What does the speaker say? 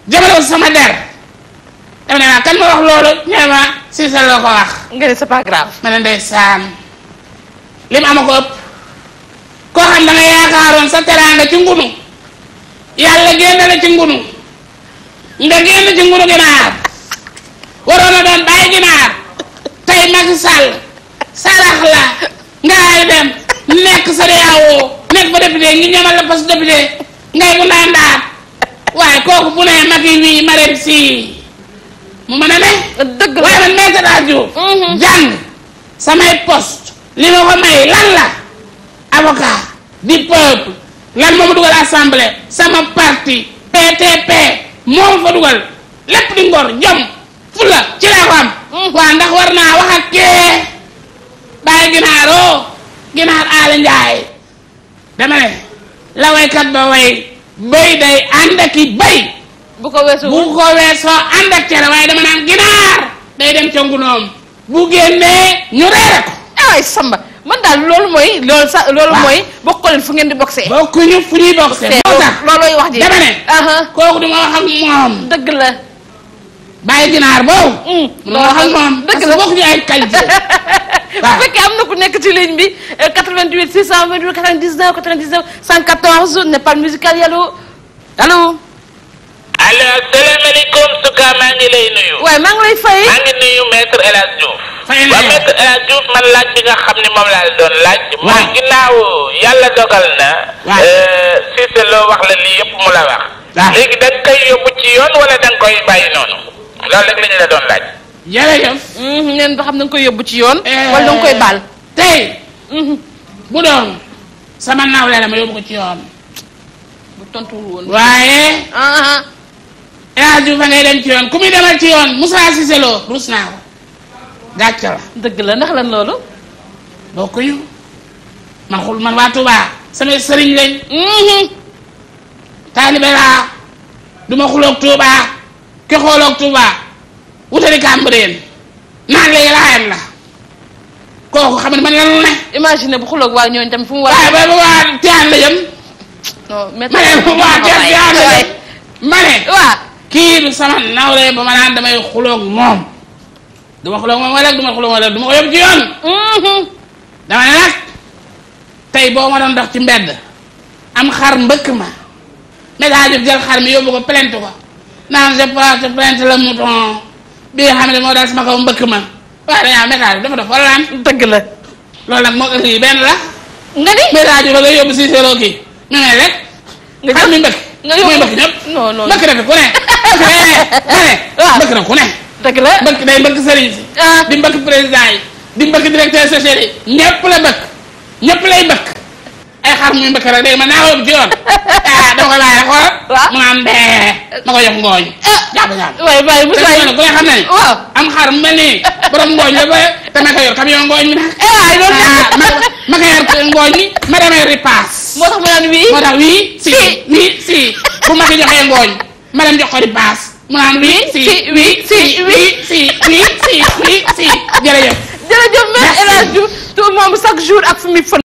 jëmale ko sama der dama ne ma kan ma wax loolu ñee ma Cissé la ko wax nga ne c'est pas grave. ma ne ndeysaan li mu ama ko ëpp koo xam da nga yaakaaroon sa teraanga ci ngunu yàlla génn la ci ngunu nga génn ci ngunu ginaar waroon a doon bàyyi ginaar tey Macky Sall sarax la ngay dem nekk sa réewoo nekk fa député ngi ñamal la poste député ngay bu ndaa ndaat waaye kooku bu ne Macky wii Marème si mu mën a ne dëgg la waaye man Maître El Hadji Diouf jàng samay poste li ma ko may lan la avocat du peuple lan moo ma dugal assemblée sama parti PTP moo ma fa dugal lépp di ngor jom fula ci laa ko am waa ndax war naa wax ak kee bàyyi ginaaroo ginaar aala njaay dama ne la waykat ba way béy day ànd ak i béy bu ko weesu. bu ko weesoo ànd ak cere waaye dama naan ginaar day dem ca ngunoom bu génnee ñu reere ko ay samba man daal loolu mooy loolu sax loolu Waaw. mooy bokk leen fu ngeen di boxee. bokkuñu fu ñuy boxe moo tax loolooy wax ji. dama ne aha kooku duma wax ak moom dëgg la. bàyyi ginaar boobu Mm, duma wax ak moom dëgg parce la. que bokkuñu ay qualité bu fekkee am na ku nekk ci ligne bi euh, 88 628 99 99 114 Nepal musical yi allo allo. allo asalaamaaleykum Souka maa ngi lay nuyu. waaye maa ngi lay fay. maa ngi nuyu maître El Hadj Diouf. Fay naa waaw yow. maître El Hadj Diouf man laaj bi nga xam ne moom laa la doon laaj. mooy Waaw. ginnaaw yàlla dogal na. Waaw. euh, Cissé loo wax la lii yëpp mu la wax. Waaw. léegi da nga koy yóbbu ci yoon wala da nga koy bàyyi noonu. loolu rek la ñu la doon laaj. jërëjëf neen ba xam da nga koy yóbbu ci yoon. Eh, wala da nga koy baal. tey bu doon sama nawle la ma yóbbu ko ci yoon bu tontuwul woon. waaye ah El Hadji Diouf fa ngay dem ci yoon ku muy demal ci yoon Moussa Cissé Lo rus naa ko gàcce la dëgg la ndax lan loolu. bokkuñu man xul man waa Touba samay sëriñ lañ taalibe laa du ma xuloog Touba ki xooloog Touba wutali Cambérène naan léegi laayam la kooku xam ne man la lu ne imagine bu xuloog waa ñooñu tamit fu mu war waaye ba ba waa Tiyaan la jëm non mais ma ne waa Tiyaan Tiyaan la jëm ma ne waaw. kii du sama nawle ba ma naan damay xuloog moom du ma xuloog moom wala du ma xuloog wala du ma ko yóbbu ci yoon dama ne nag tey boo ma doon dox ci mbedd am xar mbëkk ma météo Diouf jël xar mi yóbbu ko plainte ko naan je porte plainte le mouton bi nga xam ne moo daal sama kaw mbëkk ma waaye dañaa météo Diouf dafa def wala lan dëgg la. loolu nag moo ëllëg yi benn la nga ni. météo Diouf la ngay yóbbu si séeréer kii ñu ne rek nga xar mi mbëkk nga yóbbu mooy mbëkk ñëpp non non mbëkk na fi ku ne mbëkk ne ne Waaw. mbëkk na ku ne dëgg la. mbëkk day mbëkk sëriñ si ah di mbëkk président yi di mbëkk directeur social yi ñëpp la mbëkk ñëpp lay mbëkk ay xar muy mbëkk rek day ma naa yóbbu ci yoon ah dama koy bàyyi rek xool Waaw. mu naan dee ma ko jox ngooñ jàpp jàpp waaye waaye te Moussa ñu ne ku ne xam na ni waaw. am xar mu mel nii borom ngooñ la ba te ma ko yor camion ngooñ mi nag eh waay loolu ah ma ma ko yor ngooñ mi ma demee ripaas moo tax ma naan wii. moo tax wii si Si. wii si bu ma ko joxee ngooñ ma dem jox ko ripaas mu naan wii si si, wii, si, wii si wii si wii si jërëjëf jërëjëf Maître El Hadji Diouf tout moom chaque jour ak fi muy fën